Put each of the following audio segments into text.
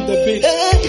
on the beat.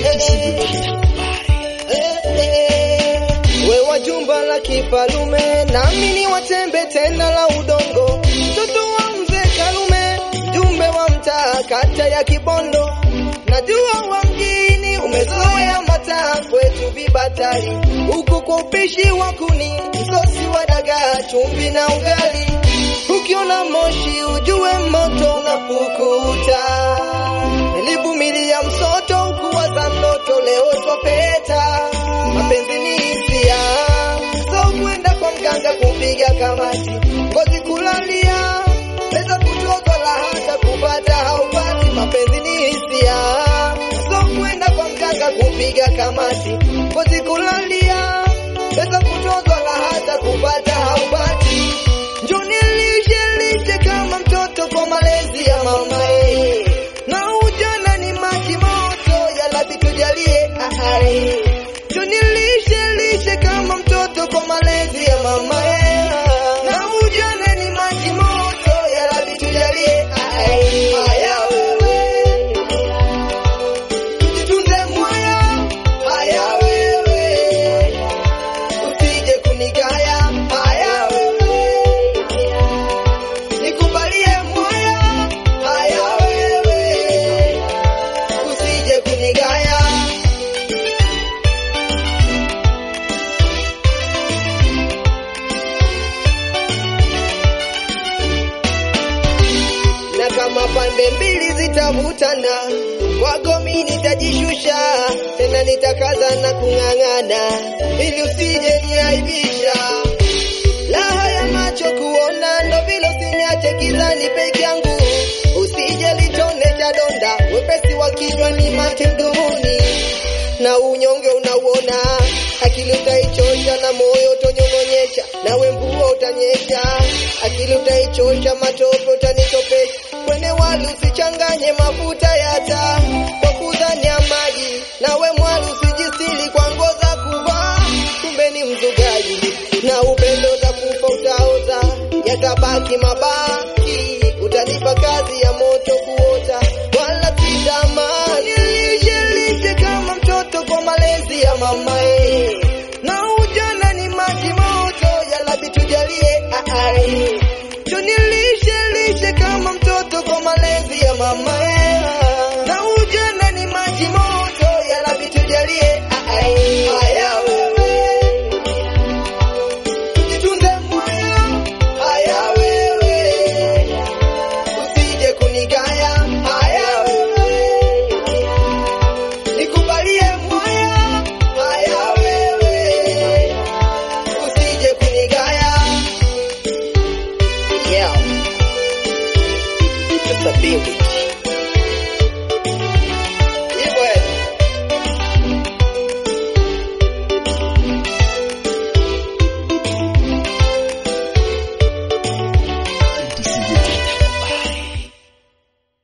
We wa jumba la kifalume, nami ni watembe tena la udongo, mtoto wa mzee Karume, mjumbe wa mtaa kata ya Kibondo. Najua wa mjini umezoea mataa kwetu vibatari, huku kwa upishi wa kuni, msosi wa dagaa, chumvi na ugali. Ukiona moshi ujue moto unapukuta. Nilivumilia msoto ukuwaza ndoto, leo twapeta. Mapenzi ni hisia, so kwenda kwa mganga kupiga kamati, ngozi kulalia, pesa kutokola hata kupata haupati. Mapenzi ni hisia, so kwenda kwa mganga kupiga kamati, ngozi kulalia, pesa kutokola hata kupata haupati. Njoni lishe lishe kama mtoto kwa malezi ya mamae, na ujana ni maji moto, yalabi tujalie ahai. Njoni lishe lishe kama mtoto kwa malezi ya mamae, na ujana ni maji moto, yalabi tujalie ahai. Haya wewe, tujitunze moyo, haya wewe, usije kunigaya, haya wewe nikubalie moyo, haya wewe, usije kunigaya. Na kama pande mbili zitavutana, kwako mimi nitajishusha, tena nitakaza na kung'ang'ana, ili usije niaibisha Raha ya macho kuona ndo vile usiniache gizani peke yangu, usije litone cha donda, wepesi wa kinywa ni mate mdomoni, na unyonge unauona, akili utaichosha na moyo utonyong'onyesha, nawe mvua utanyesha, akili utaichosha, matope utanitopesha, kwenye wali usichanganye mafuta ya taa kwa kudhania maji, nawe mwali usijistili kwa nguo za kuvaa, kumbe ni mzugaji na upendo utakufa utaoza, yatabaki mabaki, utanipa kazi ya moto kuota, wala sitamani lishe lishe kama mtoto kwa malezi ya mamae, na ujana ni maji moto, yalabi tujalie ahai, tunilishe lishe kama mtoto kwa malezi ya mamae, na ujana ni maji moto, yalabi tujalie ahai. Haya wewe Tujitunze moyo, haya wewe, usije kunigaya, haya wewe, nikubalie moyo, haya wewe, usije kunigaya. Yeah, just a baby.